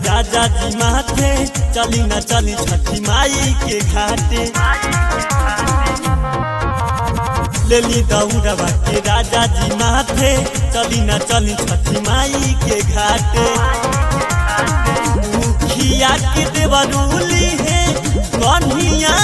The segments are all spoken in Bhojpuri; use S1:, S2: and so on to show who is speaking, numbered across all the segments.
S1: राजा जी माथे चली न चली छठी माई के घाटे लेली दौड़वा के राजा जी माथे चली न चली छठी माई के घाटे मुखिया के देवरूली है कन्हिया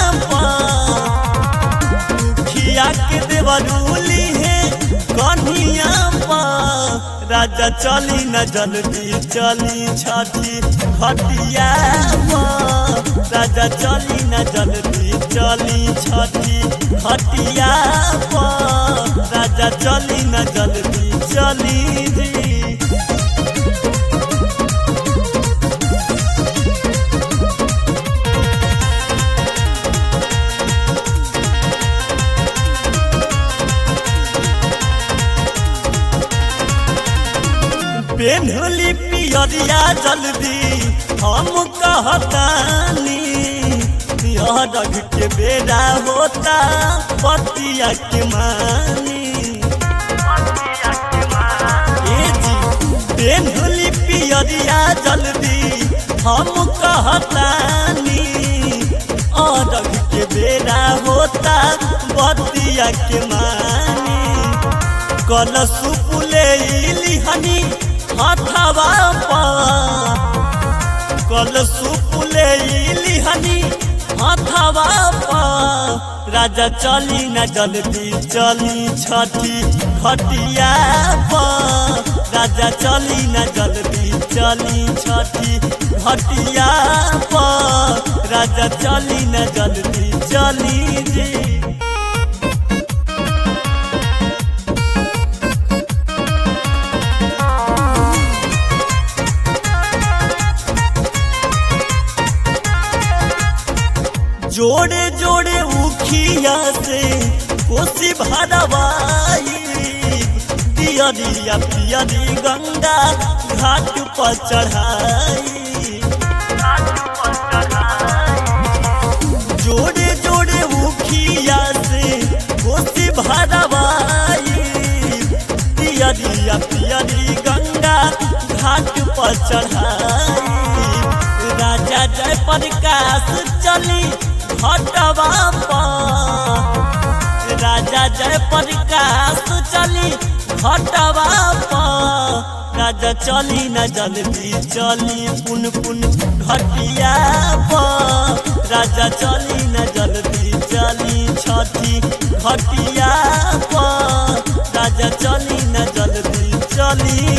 S1: मुखिया के देवरूली है कन्हिया राजा चली न जल्दी चली छठी खटिया राजा चली न जल्दी चली छठी खटिया राजा चली न जल्दी चली जी पेन्हली पियरिया जल्दी हम कहतानी रख के बेड़ा होता पतिया के मानी ए जी पेन्हली पियरिया जल्दी हम कहतानी रख के बेड़ा होता पतिया के मानी कल सुपुले लिहनी हथवा कल सुपुले लिहनी हथवा राजा चली न जल्दी चली छठी खटिया राजा चली न जल्दी चली छठी खटिया राजा चली न जल्दी चली जी जोड़े जोड़े उखिया से कोसी भरवाई दियरिया पियरी गंगा घाट पर चढ़ाई जोड़े जोड़े उखिया से कोसी भरवाई दियरिया पियरी गंगा घाट पर चढ़ाई राजा जय प्रकाश चली हटवा राजा जय प्रकाश चली हटवा राजा चली न जल्दी चली पुन पुन घटिया राजा चली न जल्दी चली छठी घटिया राजा चली न जल्दी चली